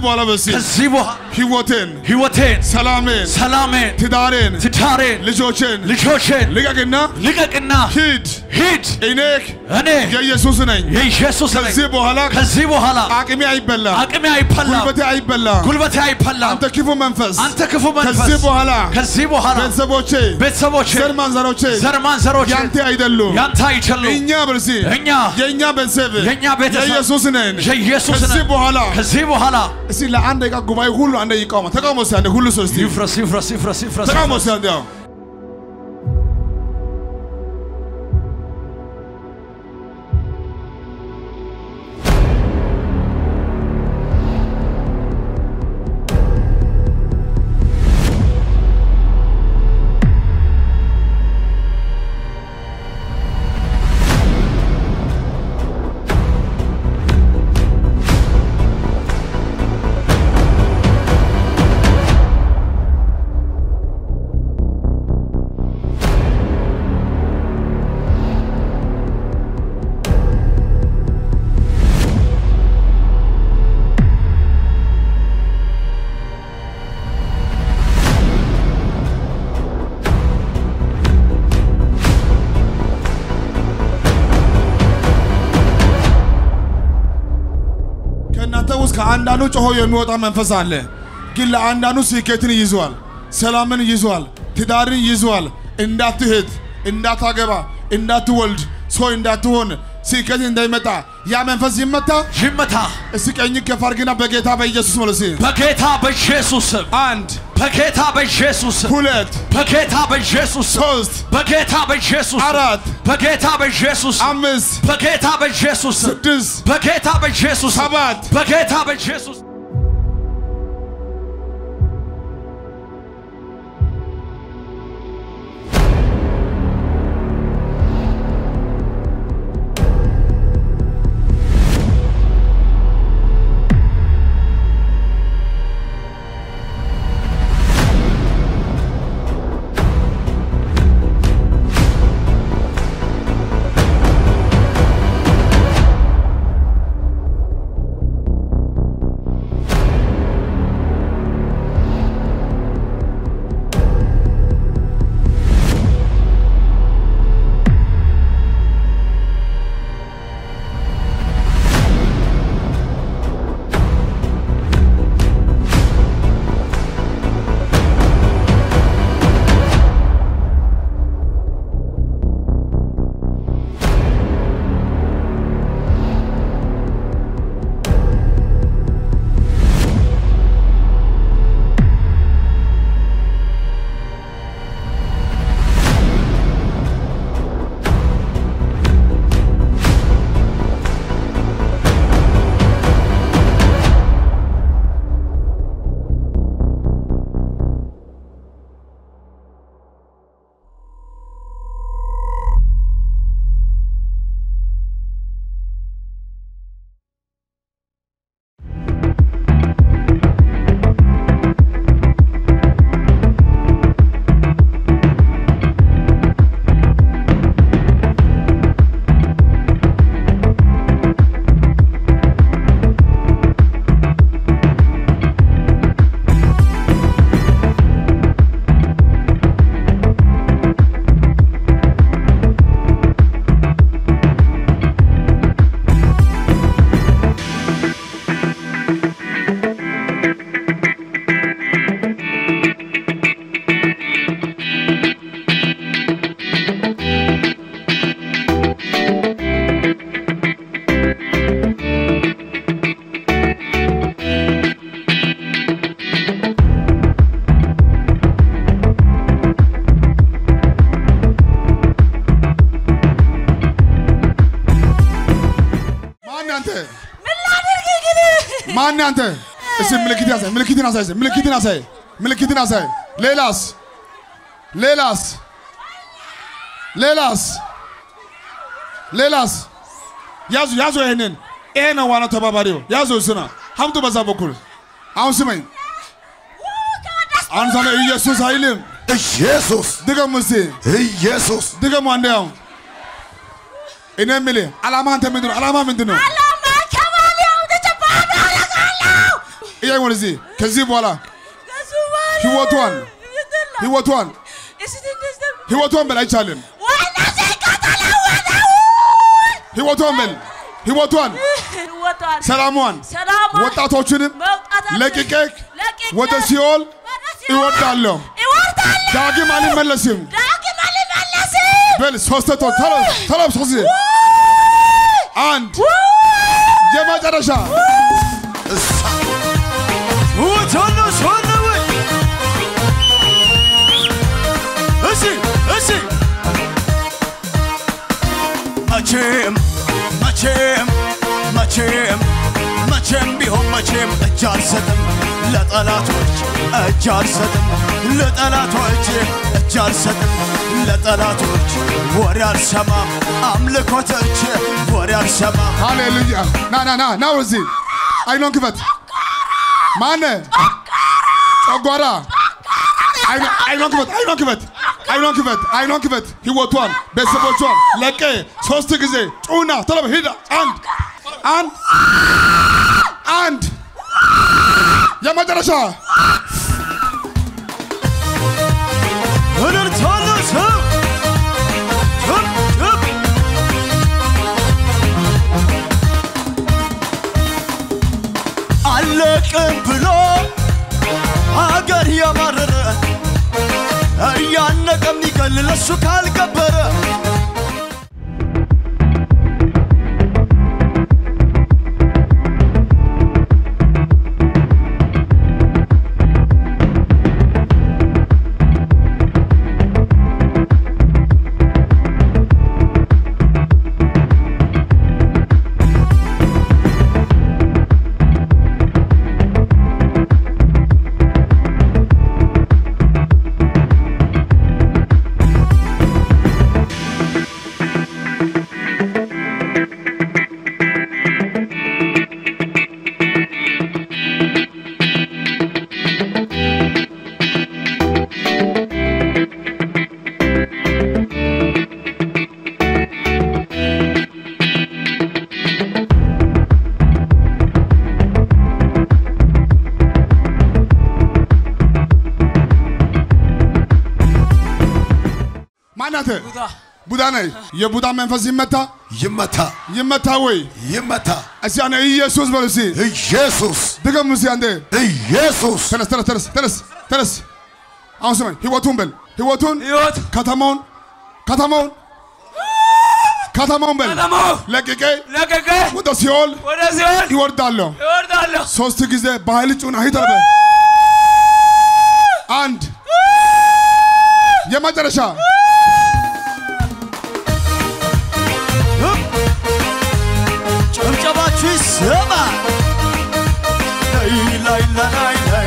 በኋላ በሲ ከዚህ በኋላ ህይወቴን፣ ህይወቴን፣ ሰላሜን፣ ሰላሜን፣ ትዳሬን፣ ትዳሬን፣ ልጆቼን ልጆቼን ልቀቅና ልቀቅና ሂድ። ሂድ። እኔ እኔ የኢየሱስ ነኝ። የኢየሱስ ነኝ። ከዚህ በኋላ ከዚህ በኋላ አቅሜ አይበላም፣ አቅሜ አይበላም፣ ጉልበቴ አይበላም። ጉልበቴ አይበላም። አንተ ክፉ መንፈስ አንተ ክፉ መንፈስ ከዚህ በኋላ ከዚህ በኋላ ቤተሰቦቼ ቤተሰቦቼ ዘር ማንዘሮቼ ዘር ማንዘሮቼ ያንተ አይደሉም። ያንተ አይችሉም። እኛ በርሲ እኛ የእኛ ቤተሰብ የእኛ ቤተሰብ የኢየሱስ ነን። የኢየሱስ ከዚህ ነን። በኋላ ከዚህ በኋላ እስቲ ለአንድ ደቂቃ ጉባኤ ሁሉ አንደ ይቃውማ ተቃውሞ እስቲ አንዴ ሁሉ ሰው እስቲ ይፍረስ ይፍረስ ይፍረስ ይፍረስ ተቃውሞ እስቲ አንዴ አዎ። ከእናንተ ውስጥ ከአንዳንዱ ጮሆ የሚወጣ መንፈስ አለ። ግን ለአንዳንዱ ስኬትን ይዟል፣ ሰላምን ይዟል፣ ትዳርን ይዟል። እንዳትሄድ፣ እንዳታገባ፣ እንዳትወልድ፣ ሰው እንዳትሆን፣ ስኬት እንዳይመጣ ያ መንፈስ ይመታ። ይመታ እስቲ ቀኝ ከፍ አድርግና በጌታ በኢየሱስ መልሲ በጌታ በኢየሱስ ስም አንድ በጌታ በኢየሱስ ስም ሁለት በጌታ በኢየሱስ ስም ሶስት በጌታ በኢየሱስ ስም አራት በጌታ በኢየሱስ ስም አምስት በጌታ በኢየሱስ ስም ስድስት በጌታ በኢየሱስ ስም ሰባት በጌታ በኢየሱስ ማን አንተ? ማን አንተ? እስቲ ምልክት ያሳይ፣ ምልክትን አሳይ፣ እስቲ ምልክትን አሳይ፣ ምልክትን አሳይ። ሌላስ? ሌላስ? ሌላስ? ሌላስ? ያዙ ያዙ፣ ይሄንን ይሄ ነው ዋናው ተባባሪው። ያዙ እሱና ሀምጡ በዛ በኩል አሁን ስመኝ። አሁን ሳለ ኢየሱስ አይልም። ኢየሱስ ድገሙ እስቲ ኢየሱስ ድገሙ አንዴ። አሁን እኔ የምልህ ዓላማ አንተ ምንድን ነው? ዓላማ ምንድን ነው? ዓላማ ከባሌ አውጥቼ ባዶ አደርጋለሁ። ቀያይ ወደዚህ ከዚህ በኋላ ህይወቷን ህይወቷን ህይወቷን በል አይቻልም። ህይወቷን በል ህይወቷን ሰላሟን ወጣቶችንም ለቅቄ ወደ ሲኦል እወርዳለሁ፣ ዳግም አልመለስም በል ሶስት ቶ ተሎ ሶስት ጊዜ አንድ የመጨረሻ ውቶሎ ሶነው እሺ እሺ መቼም መቼም መቼም መቼም ቢሆን መቼም እጅ አልሰጥም ለጠላቶች እጅ አልሰጥም ለጠላቶች እጅ አልሰጥም ለጠላቶች ወሬ አልሰማም አምልኮቶች ወሬ አልሰማም ሃሌሉያ ና ና ና ና ወደዚህ አይኗን ክፈት ማነ ጨጓራ አይኗ- አይኗን ክፈት አይኗን ክፈት አይኗን ክፈት አይኗን ክፈት ህይወቷን ቤተሰቦቿን ለቀ ሶስት ጊዜ ጩና ቶሎ በል ሂድ አንድ አንድ አንድ የመጨረሻ እልልታለ ሰው ችብ ችብ አለቅም ብሎ አገር ያማረረ እያነቀ የሚገል ለሱ ካልገበረ ማናተ ቡዳ ነህ የቡዳ መንፈስ ይመታ ይመታ ይመታ ወይ ይመታ እስቲ አንዴ ኢየሱስ በሉ እስቲ ኢየሱስ ድገም እስቲ አንዴ ኢየሱስ ተነስ ተነስ ተነስ ተነስ ተነስ አሁን ስማኝ ህይወቱን በል ህይወቱን ሕይወት ከተማውን ከተማውን ከተማውን በል ከተማው ለቅቄ ለቀቀ ወደ ሲኦል ወደ ሲሆን ይወርዳለሁ ይወርዳለሁ ሶስት ጊዜ በኃይል ጩና ሂድ አለ አንድ የመጨረሻ ጭብጨባችሁ ይሰማ ላይ ላይ ላይ ላይ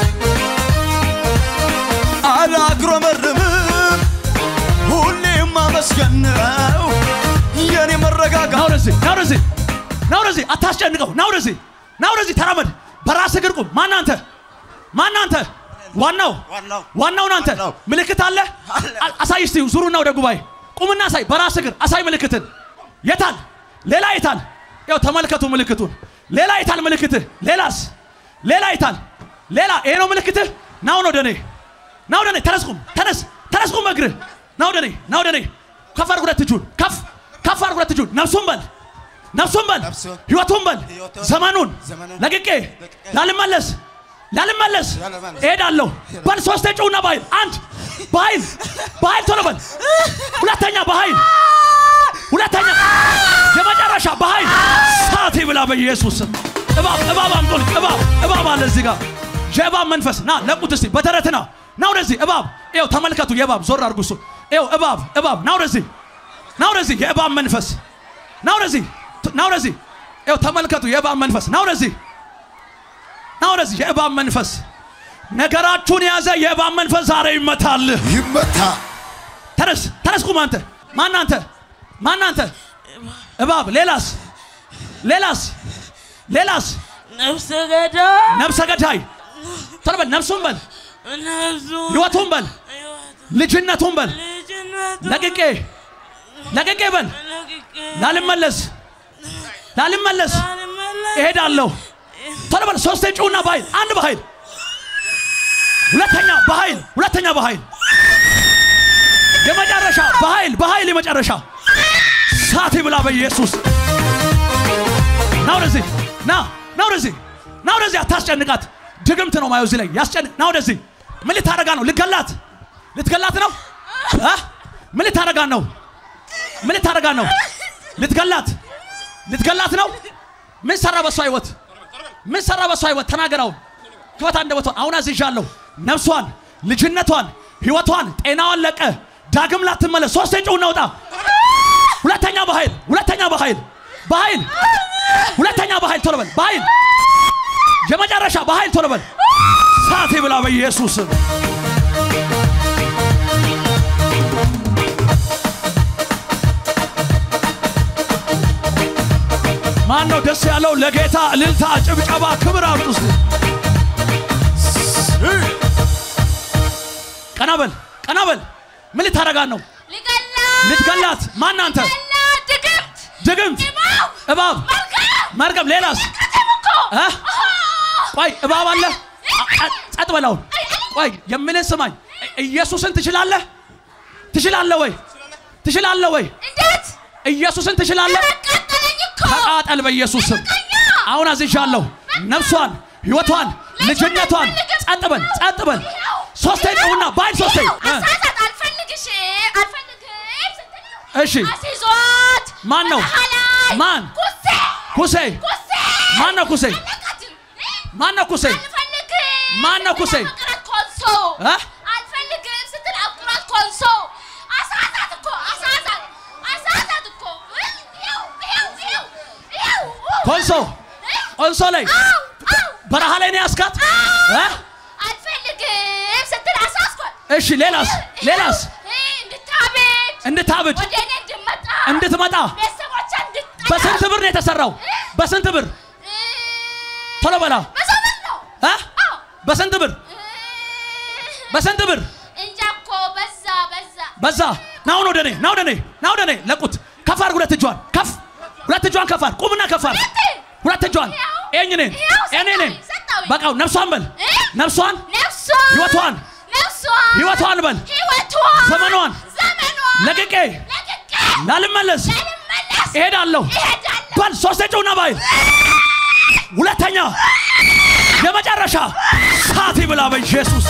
አላጉረመርምም ሁሌም ማመስገን ነው የኔ መረጋጋት ና ወደዚህ ና ወደዚህ ና ወደዚህ አታስጨንቀው ና ወደዚህ ና ወደዚህ ተራመድ በራስ እግር ቁም ማን አንተ ማን አንተ ዋናው ዋናው ዋናውን አንተ ዋናው። ምልክት አለ አለ። አ- አሳይ እስቲ ዙሩና ወደ ጉባኤ ቁምና አሳይ በራስ እግር አሳይ ምልክትን የታል ሌላ የታል ያው ተመልከቱ ምልክቱን ሌላ የታል ምልክትህ ሌላስ ሌላ የታል ሌላ ይሄ ነው ምልክትህ ና ወደ እኔ ና ወደ እኔ ተነስ ቁም ተነስ ተነስ ቁም እግርህ ና ወደ እኔ ና ወደ እኔ ከፍ አድርግ ሁለት እጁን ከፍ ከፍ አድርግ ሁለት እጁን ነፍሱን በል ነፍሱን በል ነፍሱን፣ ህይወቱን በል ህይወቱን፣ ዘመኑን ዘመኑን ለቅቄ ለቅቄ ላልመለስ ላልመለስ ላልመለስ እሄዳለሁ በል ሶስቴ ጩውና በኃይል አንድ በኃይል በኃይል ቶሎ በል ሁለተኛ በኃይል ሁለተኛ የመጨረሻ በኃይል ሳት ብላ በኢየሱስ ስም እባብ እባብ አምጦልኝ እባብ እባብ አለ እዚህ ጋር የእባብ መንፈስ ና ለቁት እስቲ በተረት ና ና ወደዚህ እባብ ይኸው ተመልከቱ የእባብ ዞር አድርጉ እሱ ይኸው እባብ እባብ ና ወደዚህ ና ወደዚህ የእባብ መንፈስ ና ወደዚህ ና ወደዚህ ይኸው ተመልከቱ የእባብ መንፈስ ና ወደዚህ ና ወደዚህ የእባብ መንፈስ ነገራችሁን የያዘ የእባብ መንፈስ ዛሬ ይመታል ይመታ ተነስ ተነስ ቁም አንተ ማን አንተ ማን አንተ እባብ ሌላስ ሌላስ ሌላስ ነፍሰ ገዳይ ነፍሰ ገዳይ ቶሎ በል ነፍሱን በል ነፍሱ ህይወቱን በል ልጅነቱን በል ልጅነቱ ለቅቄ ለቅቄ በል ለቅቄ ላልመለስ ላልመለስ ሳልመለስ እሄዳለሁ ቶሎ በል ሶስቴ ጩና በኃይል አንድ በኃይል ሁለተኛ በኃይል ሁለተኛ በኃይል የመጨረሻ በኃይል በኃይል የመጨረሻ ሳት ብላ በኢየሱስ ና ወደዚህ ና ና ወደዚህ ና ወደዚህ አታስጨንቃት ድግምት ነው ማየው እዚህ ላይ ያስጨንቅ ና ወደዚህ ምን ልታረጋ ነው ልትገላት ልትገላት ነው እ? ምን ልታረጋ ነው ምን ልታረጋ ነው ልትገላት ልትገላት ነው ምን ሰራ በሷ ህይወት ምን ሰራ በሷ ህይወት ተናገራው ክፈት አንደበቷን አሁን አዝዣለሁ ነፍሷን ልጅነቷን ህይወቷን ጤናዋን ለቀ ዳግም ላትመለስ ሶስቴ ጩኸት ነውጣ ሁለተኛ በኃይል ሁለተኛ በኃይል በኃይል ሁለተኛ በኃይል ቶሎ በል በኃይል የመጨረሻ በኃይል ቶሎ በል ሳቴ ብላ በኢየሱስ ስም ማን ነው ደስ ያለው ለጌታ እልልታ ጭብጨባ ክብር አምጡ እስቲ ቀና በል ቀና በል ምን ልታረጋት ነው ልገላት ልትገላት ማን አንተ ገላት ድግምት ድግምት እባብ እባብ መርገም መርገም ሌላስ ቅድም እኮ እ? ቆይ እባብ አለ አ- አ- ጸጥ በላውን ቆይ የምልህ ስማኝ እ- ኢየሱስን ትችላለህ ትችላለህ ወይ ትችላለህ ወይ እንዴት ኢየሱስን ትችላለህ አቃጠለኝ እኮ ተቃጠል በኢየሱስ ስም አሁን አዝዣለሁ ነፍሷን ህይወቷን ልጅነቷን ጸጥ በል ጸጥ በል ሶስቴ ጨውና ባይል ሶስቴ እ፣ አሳሳት አልፈልግሽ አልፈልግም ስትል እሺ አስይዟት ማን ነው? በረሃ ላይ ማን? ኩሴ ኩሴ ኩሴ ማን ነው ኩሴ አለቃትም ማን ነው ኩሴ አልፈልግም ማን ነው ኩሴ? አፍቅራት ኮንሶ እ? አልፈልግም ስትል አፍቅራት ኮንሶ አሳሳት እኮ አሳሳት አሳሳት እኮ ይኸው ይኸው ይኸው ይኸው ኮንሶ ኮንሶ ላይ አው አው በረሃ ላይ ነው ያስካት እ? አልፈልግም ስትል አሳስኳት እሺ ሌላስ ሌላስ እንድታቤት እንድታብድ ወደ እኔ እንድመጣ እንድትመጣ ቤተሰቦቿ እንድጠላ በስንት ብር ነው የተሰራው በስንት ብር ቶሎ በላ በሰበት ነው እ? በስንት ብር በስንት ብር እንጃ እኮ በዛ በዛ በዛ ና አሁን ወደ እኔ ና ወደ እኔ ና ወደ እኔ ለቁት ከፍ አድርግ ሁለት እጇን ከፍ ሁለት እጇን ከፍ አድርግ ቁምና ከፍ አድርግ ሁለት እጇን ኤኝ ነኝ ይኸው ኤኔ ነኝ ሰጠሁኝ። በቃው ነፍሷን በል እ? ነፍሷን ነፍሷን ህይወቷን ነፍሷን ህይወቷን በል ህይወቷን ዘመኗን ዘመኗን ለቅቄ ለቅቄ ላልመለስ ልመለስ እሄዳለሁ እሄዳለሁ በል ሶስቴ ጨውና ባይል ሁለተኛ የመጨረሻ ሳት ብላ በኢየሱስ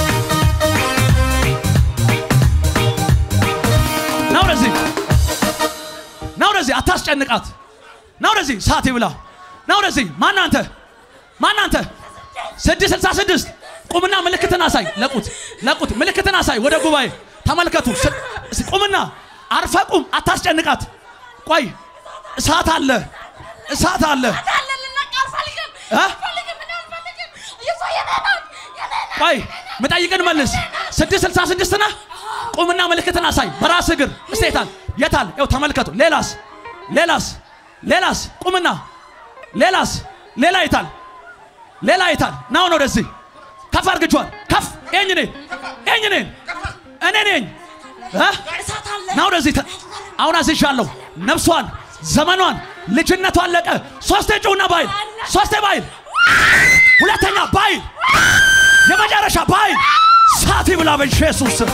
ና ወደዚህ ና ወደዚህ አታስጨንቃት ና ወደዚህ ሳት ብላ ና ወደዚህ ማን አንተ ማን አንተ ስድስት ስልሳ ስድስት ቁምና ምልክትን አሳይ ለቁት ለቁት ምልክትን አሳይ ወደ ጉባኤ ተመልከቱ ስ- ስ- ቁምና አርፈ ቁም አታስጨንቃት ቆይ እሳት አለ እሳት አለ አለ ልነቅ አልፈልግም እ? አልፈልግም እኔ አልፈልግም እሷ የኔ ናት የኔ ናት ቆይ ምጠይቅን መልስ ስድስት ስልሳ ስድስት ነህ ቁምና ምልክትን አሳይ በራስ እግር እስቲ የታል የታል ይኸው ተመልከቱ ሌላስ ሌላስ ሌላስ ቁምና ሌላስ ሌላ የታል ሌላ የታል ና አሁን ወደዚህ ከፍ አርግጇል ከፍ ይኝ ኔ ይኝ ኔ እኔ ነኝ እ? ና ወደዚህ ተ- አሁን አዝዣለሁ ነፍሷን ዘመኗን ልጅነቷን አለቀ ሶስቴ ጩና ባይል ሶስቴ ባይል ሁለተኛ ባይል የመጨረሻ ባይል ሳቲ ብላ በኢየሱስ ስም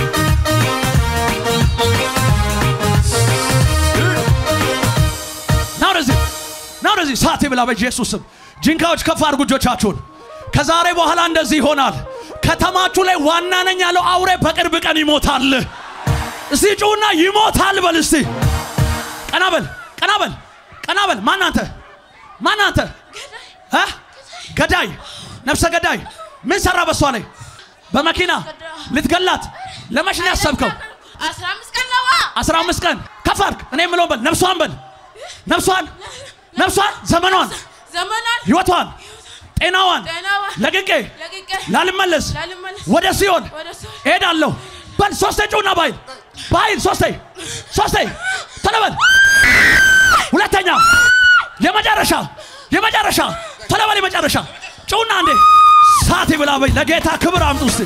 ና ወደዚህ ና ወደዚህ ሳቲ ብላ በኢየሱስ ስም ጅንካዎች ከፍ አድርጉ እጆቻችሁን ከዛሬ በኋላ እንደዚህ ይሆናል ከተማችሁ ላይ ዋና ነኝ ያለው አውሬ በቅርብ ቀን ይሞታል እስቲ ጩና ይሞታል በል እስቲ ቀና በል ቀና በል ቀና በል ማን አንተ ማን አንተ እ? ገዳይ ነፍሰ ገዳይ ምን ሰራ በሷ ላይ በመኪና ልትገላት ለመች ነው ያሰብከው አስራ አምስት ቀን ነዋ አስራ አምስት ቀን ከፍ አድርግ እኔ የምለውን በል ነፍሷን በል ነፍሷን ነፍሷን ዘመኗን ዘመኗን ህይወቷን ጤናዋን ጤናዋን ለቅቄ ለቅቄ ላልመለስ ላልመለስ ወደ ሲኦል ወደ እሱ እሄዳለሁ በል ሶስቴ ጩና ባይል ባይል ሶስቴ ሶስቴ ቶሎ በል ሁለተኛ የመጨረሻ የመጨረሻ ቶሎ በል የመጨረሻ ጩና አንዴ ሳት ብላ በይ ለጌታ ክብር አምጡ እስቲ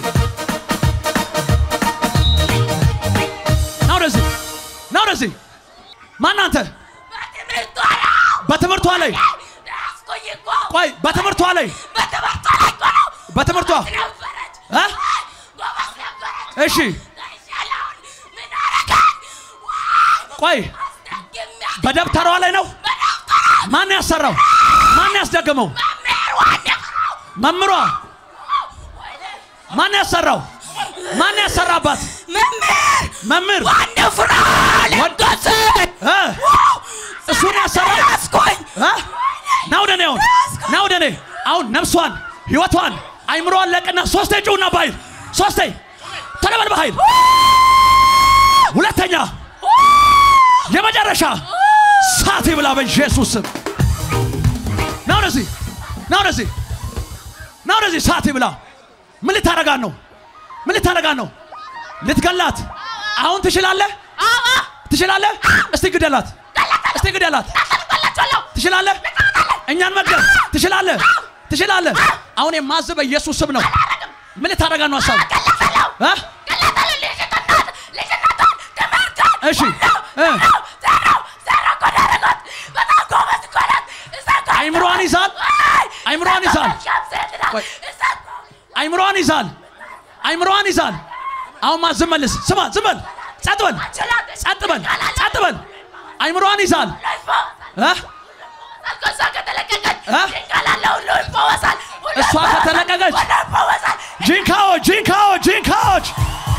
ና ወደዚህ ና ወደዚህ ማን አንተ በትምህርቷ ነው በትምህርቷ ላይ ያስኩኝ እኮ ቆይ በትምህርቷ ላይ በትምህርቷ ላይ እኮ ነው በትምህርቷ ነበረች እ? ጎበዝ ነበረች እሺ ያለውን ምን አረጋት ቆይ ደግሚያ በደብተሯ ላይ ነው ማን ያሰራው ማን ያስደገመው መምሯ ማን ያሰራው ማን ያሰራባት መምህር መምህር ዋናው ፍራ ለጎስ እ? እሱን ያሰራው ያስኮኝ እ? ና ወደ እኔ አሁን ና ወደ እኔ አሁን ነፍሷን ህይወቷን አይምሮዋን ለቅና ሶስቴ ጩውና በኃይል ሶስቴ ተለበል በኃይል ሁለተኛ የመጨረሻ ሳት ብላ በኢየሱስ ስም ና ወደዚህ ና ወደዚህ ና ወደዚህ ሳት ብላ ምን ልታረጋት ነው ምን ልታረጋት ነው ልትገላት አሁን ትችላለህ ትችላለህ እስቲ ግደላት እስቲ ግደላት ትችላለህ እኛን መግደል ትችላለህ ትችላለህ አሁን የማዝ በኢየሱስ ስም ነው ምን ልታረጋት ነው ሀሳብ እ? እሺ እ? አይምሮዋን ይዛል አይምሮዋን ይዛል ቆይ አይምሮዋን ይዛል አይምሮዋን ይዛል አሁን ማ ዝም መልስ ስማ ዝም በል ጸጥ በል ጸጥ በል ጸጥ በል አይምሮዋን ይዛል እ? እ? እሷ ከተለቀቀች ጂንካዎች ጂንካዎች ጂንካዎች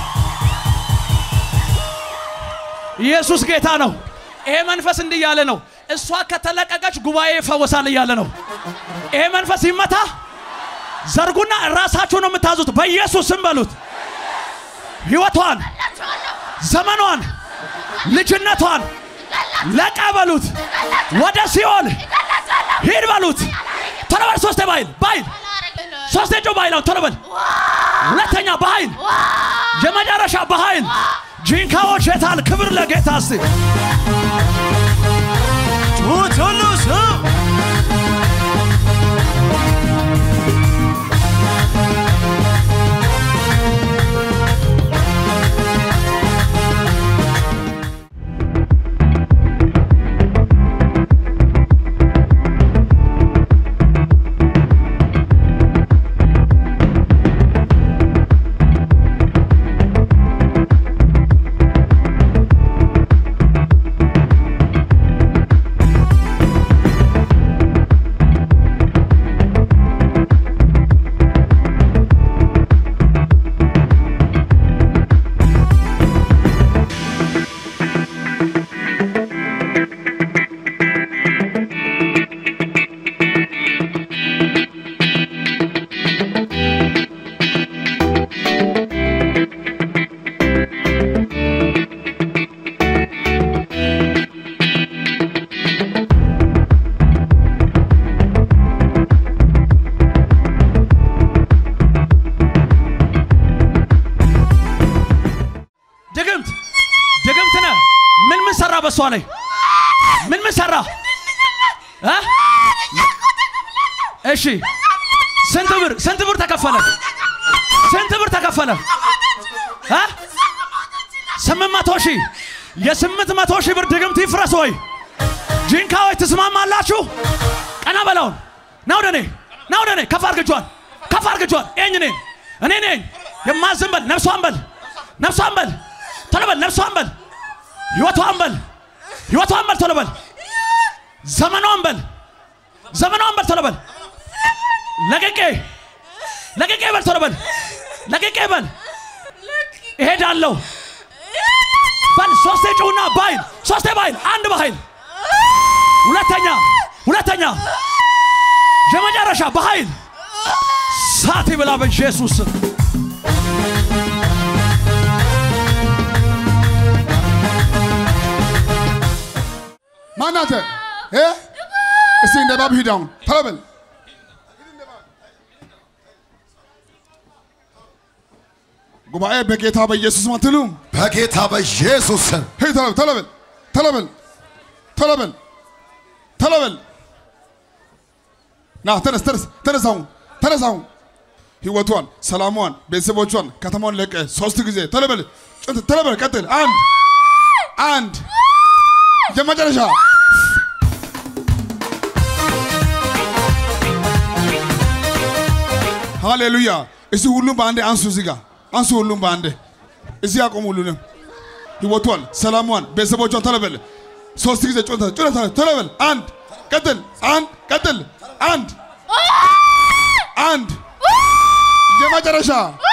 ኢየሱስ ጌታ ነው ይሄ መንፈስ እንዲህ እያለ ነው እሷ ከተለቀቀች ጉባኤ ይፈወሳል እያለ ነው ይሄ መንፈስ ይመታ ዘርጉና ራሳችሁ ነው የምታዙት በኢየሱስ ስም በሉት ህይወቷን ዘመኗን ልጅነቷን ለቀ በሉት ወደ ሲኦል ሂድ በሉት ቶሎ በል ሶስቴ በኃይል በኃይል ሶስቴ ጮህ በኃይል አሁን ቶሎ በል ሁለተኛ በኃይል የመጨረሻ በኃይል ጂንካዎች የታል ክብር ለጌታ እስቲ ጩኸት ሁሉ ስም ድግምት ድግምት ነህ ምን ምን ሰራ በሷ ላይ ምን ምን ሰራ እ? እሺ ስንት ብር ስንት ብር ተከፈለ ስንት ብር ተከፈለ እ? ስምንት መቶ ሺህ የስምንት መቶ ሺህ ብር ድግምት ይፍረስ ወይ ጂንካዎች ትስማማላችሁ ቀና በላውን ና ወደ እኔ ና ወደ እኔ ከፍ አርግጇል ከፍ አርግጇል ይኝ እኔ እኔ ነኝ የማዝን በል ነፍሷን በል ነፍሷን በል ቶሎ በል ነፍሷን በል ህይወቷን በል ህይወቷን በል ቶሎ በል ዘመኗን በል ዘመኗን በል ቶሎ በል ለቅቄ ለቅቄ በል ቶሎ በል ለቅቄ በል እሄዳለሁ በል ሶስቴ ጩውና በኃይል ሶስቴ በኃይል አንድ በኃይል ሁለተኛ ሁለተኛ የመጨረሻ በኃይል ሳት ብላ በኢየሱስ ስም ማናተ እ? እስቲ እንደ እባብ ሂድ አሁን ቶሎ በል ጉባኤ በጌታ በኢየሱስ ስም አትሉም? በጌታ በኢየሱስ ስም ሂድ ቶሎ ቶሎ በል ቶሎ በል ቶሎ በል ቶሎ በል ና ተነስ ተነስ ተነስ አሁን ተነስ አሁን ህይወቷን ሰላሟን ቤተሰቦቿን ከተማውን ለቀ ሶስት ጊዜ ቶሎ በል ጭንት ቶሎ በል ቀጥል አንድ አንድ የመጨረሻ ሃሌሉያ። እስቲ ሁሉም በአንዴ አንሱ፣ እዚህ ጋር አንሱ፣ ሁሉም በአንዴ እዚህ ያቆሙ። ሁሉንም ህይወቷን፣ ሰላሟን፣ ቤተሰቦቿን ተለበል። ሶስት ጊዜ ጮታ ጮታ ተለበል። አንድ ቀጥል፣ አንድ ቀጥል፣ አንድ አንድ የመጨረሻ